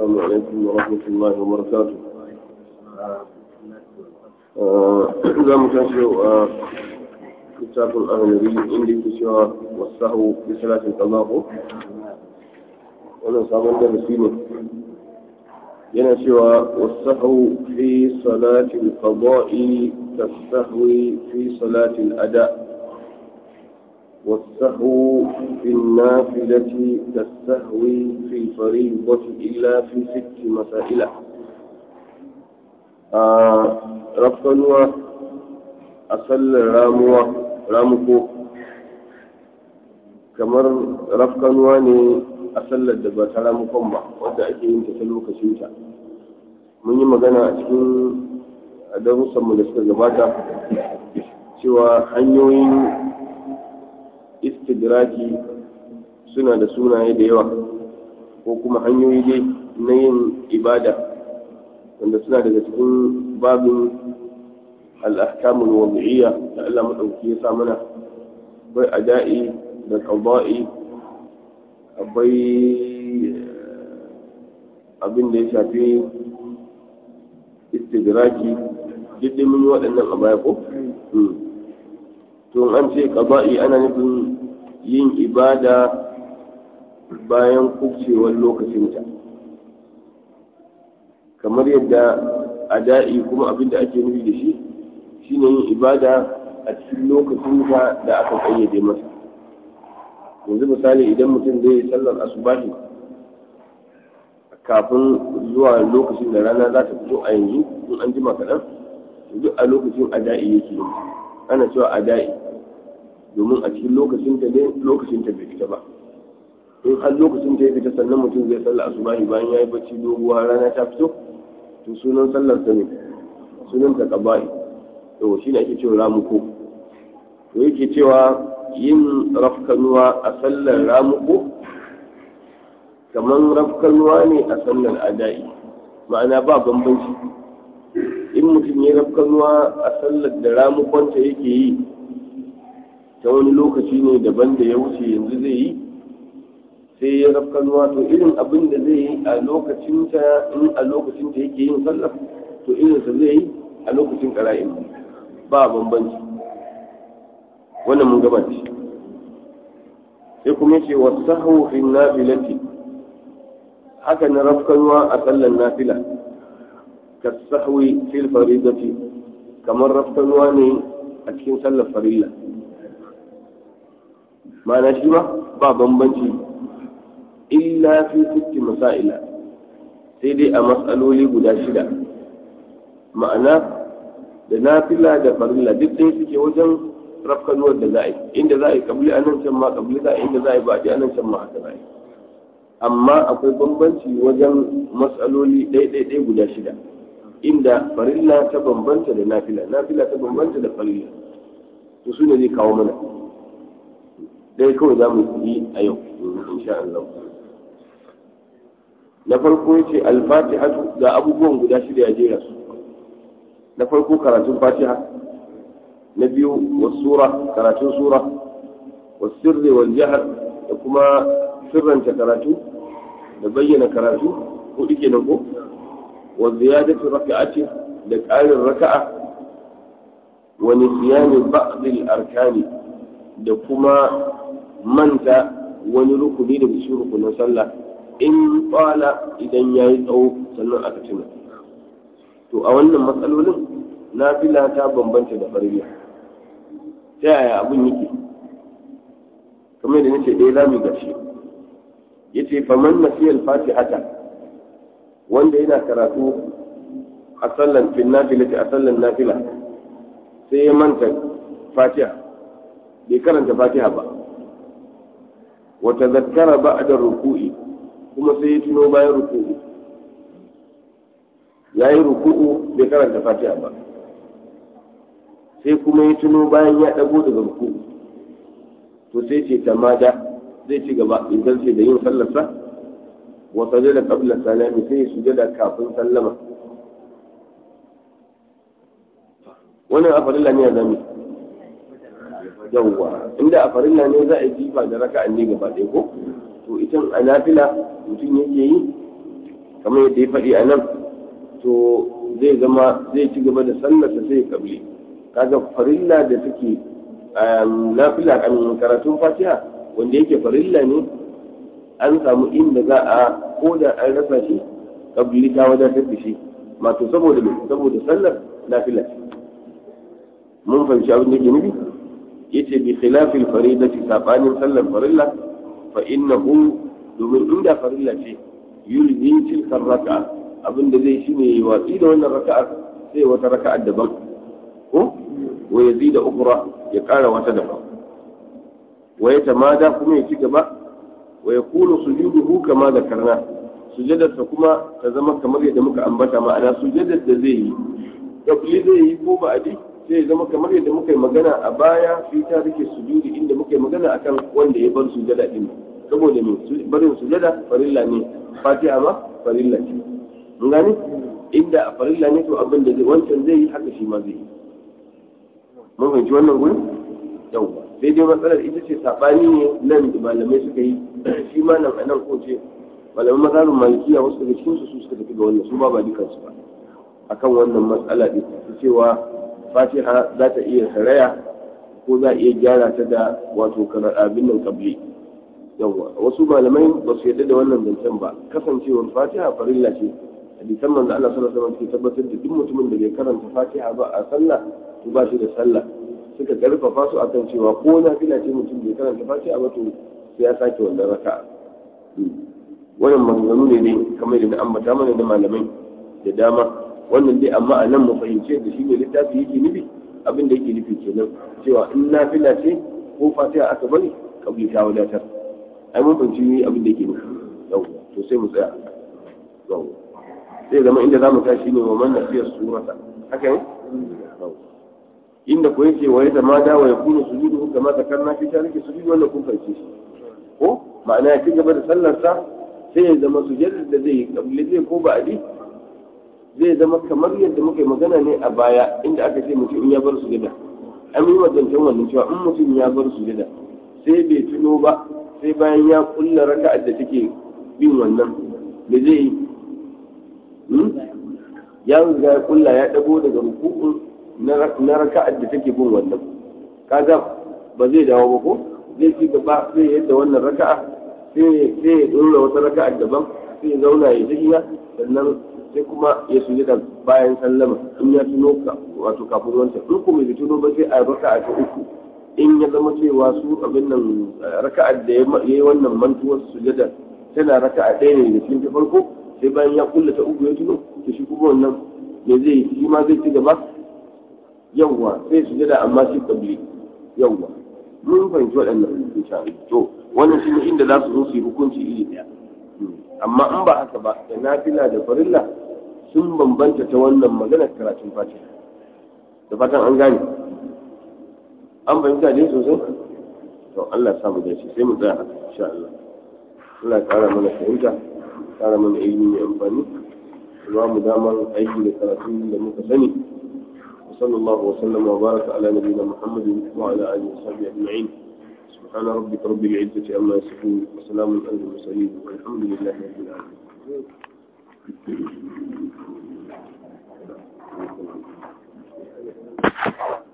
السلام عليكم ورحمة الله وبركاته za mu tashi yau a littafin ahalari inda yake cewa wasahu bi salatin qada'u wannan sabon darasi ne yana cewa wasahu fi salatin qada'i kasahwi fi salatin ada والسهو في النافلة كالسهو في الفريضة إلا في ست مسائل rafkanuwa a sallar ramuwa ramuko kamar rafkanuwa ne a sallar da ba ta ramukon ba wadda ake yin ta ta lokacinta mun yi magana a cikin darussanmu da suka gabata cewa hanyoyin istidraki suna da sunaye da yawa ko kuma hanyoyi dai na yin ibada wanda suna daga cikin babin al'ahkamul wadi'iyya da Allah maɗauki ya sa mana akwai ada'i da qada'i akwai abin da ya shafi istidraki duk mun yi waɗannan a baya ko to an ce qada'i ana nufin yin ibada bayan kubcewar lokacinta kamar yadda ada'i kuma abin da ake nufi da shi shine yin ibada a cikin lokacin da aka kayyade masa yanzu misali idan mutum zai yi sallar asubahi kafin zuwa lokacin da rana za ta fito a yanzu in an jima kaɗan duk a lokacin ada'i yake yi ana cewa ada'i domin a cikin lokacin ta ne lokacin ta bai fita ba in har lokacin ta ya fita sannan mutum zai sallar asubahi bayan ya yi bacci doguwa rana ta fito to sunan sallar ta ne sunan ta qaba'i to shine ake cewa ramuko to yake cewa yin rafkanuwa a sallar ramuko kamar rafkanuwa ne a sallar ada'i ma'ana ba bambanci in mutum ya rafkanuwa a sallar da ramukonta yake yi ta wani lokaci ne daban da ya wuce yanzu zai yi sai ya rafkanuwa to irin abin da zai yi a lokacinta in a lokacinta yake yin sallar to irinsa zai yi a lokacin ƙara'in ba bambanci wannan mun gaba shi sai kuma ce wa sahu fi nafilati haka na rafkanuwa a sallar nafila ka sahwi fil faridati kamar rafkanuwa ne a cikin sallar farilla ma'ana shi ba ba bambanci illa fi sitti masaila sai dai a matsaloli guda shida ma'ana da nafila da farilla duk dai suke wajen rafkanuwar da za a yi inda za a yi kabli a nan can ma kabli za a yi inda za a yi baɗi a nan can ma haka za a yi amma akwai bambanci wajen matsaloli ɗai-ɗai guda shida inda farilla ta bambanta da nafila nafila ta bambanta da farilla to su ne zai kawo mana dai kawai za mu yi a yau insha Allah na farko yace al-fatihatu ga abubuwan guda shida ya jera su na farko karatun fatiha na biyu wasura karatun sura wasirri wal jahr da kuma sirranta karatu da bayyana karatu hudu kenan ko wa ziyadatu raka'ati da ƙarin raka'a wa nisyani ba'd al-arkani da kuma manta wani rukuni da cikin rukunin sallah in tsala idan ya yi tsawo sannan aka tuna to a wannan matsalolin nafila ta bambanta da farilla ta yaya abin yake kamar da nace ɗaya za mu gashi ya ce faman nasiyar fatihata wanda yana karatu a sallan fin nafila a sallan nafila sai ya manta fatiha bai karanta fatiha ba wata zakkara ba da ruku'i kuma sai ya tuno bayan ruku'u ya yi ruku'u bai karanta fatiha ba sai kuma ya tuno bayan ya ɗago daga ruku'u to sai ce tamada zai ci gaba idan sai da yin sallarsa wa sajada qabla salami sai ya sujada kafin sallama wannan a farilla ne a zami yawwa inda a farilla ne za a yi jifa da raka'an ne gaba ɗaya ko to ita a nafila mutum yake yi kamar yadda ya faɗi a nan to zai zama zai ci gaba da sallarsa sai ya kabli kaga farilla da take nafila a karatun fatiha wanda yake farilla ne an samu inda za a ko da an rasa shi kabli ta wadatar da shi mato saboda saboda sallar nafila mun fahimci abin da ke nufi yace bi khilafil faridati sabanin sallar farilla fa innahu domin inda farilla ce yulzim tilka raka'a abin da zai shine yi watsi da wannan raka'ar sai wata raka'ar daban ko wa yazida ukhra ya kara wata daban wa ya tamada kuma ya ci gaba wa yakunu sujuduhu kama zakarna sujadarsa kuma ta zama kamar yadda muka ambata ma'ana sujadar da zai yi kabli zai yi ko ba'adi sai ya zama kamar yadda muka yi magana a baya fi tarike sujudi inda muka yi magana akan wanda ya bar sujada din saboda me barin sujada farilla ne fatiha ma farilla ce mun gane inda a farilla ne to abin da zai wancan zai yi haka shi ma zai yi mun fahimci wannan gurin yawwa sai dai matsalar ita ce sabani ne nan da malamai suka yi shi ma nan a nan ko ce malaman mazhabin malikiya wasu daga cikin su suka tafi ga wannan su ba ba dukansu ba akan wannan matsala din cewa fatiha za ta iya saraya ko za a iya gyara ta da wato abin nan kabli yawwa wasu malamai ba su yarda da wannan zancen ba kasancewar fatiha farilla ce hadisan manzo Allah sallallahu alaihi wasallam ke tabbatar da duk mutumin da bai karanta fatiha ba a sallah to ba shi da sallah suka karfafa su akan cewa ko na fila ce mutum bai karanta fatiha ba to sai ya sake wannan raka'a wannan maganganu ne dai kamar da na ambata mana da malamai da dama wannan dai amma a nan mu fahimce da shi ne littafi yake nufi abin da yake nufi kenan cewa in nafila ce ko fatiha aka bari kabli ta wadatar ai mun fahimci abin da yake nufi yau to sai mu tsaya yau sai zama inda zamu tashi ne wa man nasiya surata haka ne inda ko yake wa yadda ma da wa yakunu sujudu kama zakarna fi tariki sujudu wannan kun fahimce shi ko ma'ana ya ci gaba da sallar sa sai ya zama sujudar da zai yi kabli zai ko ba'adi zai zama kamar yadda muka yi magana ne a baya inda aka ce mutum in ya bar sujada an yi wadancan wannan cewa in mutum ya bar sujada sai bai tuno ba sai bayan ya kulla raka'ar da take bin wannan da zai yi ya riga ya kulla ya dago daga rukukun na raka'ar da take bin wannan kaga ba zai dawo ba ko zai ci gaba sai yadda wannan raka'a sai ya dora wata raka'ar daban sai ya zauna ya tahiya sannan sai kuma ya sujada bayan sallama in ya tuno ka wato kafin wancan in kuma bai tuno ba sai a raka'a ta uku in ya zama cewa su abin nan raka'ar da ya yi wannan mantuwar sujada tana raka'a ɗaya ne da cikin ta farko sai bayan ya kulla ta uku ya tuno to shi kuma wannan me zai shi ma zai ci gaba yawwa sai sujada amma shi kabli yawwa mun fahimci waɗannan insha Allah to wannan shine inda za su zo su yi hukunci iri ɗaya amma in ba haka ba da nafila da farilla sun bambanta ta wannan maganar karatun fatiha da fatan an gane an fahimta dai sosai to Allah samu da shi sai mu tsaya haka insha Allah Allah ya kara mana fahimta kara mana ilimi mai amfani ba mu damar aiki da karatun da muka sani وصلى الله وسلم وبارك على نبينا محمد وعلى اله وصحبه اجمعين سبحان ربك رب العزه عما يصفون وسلام على المرسلين والحمد لله رب العالمين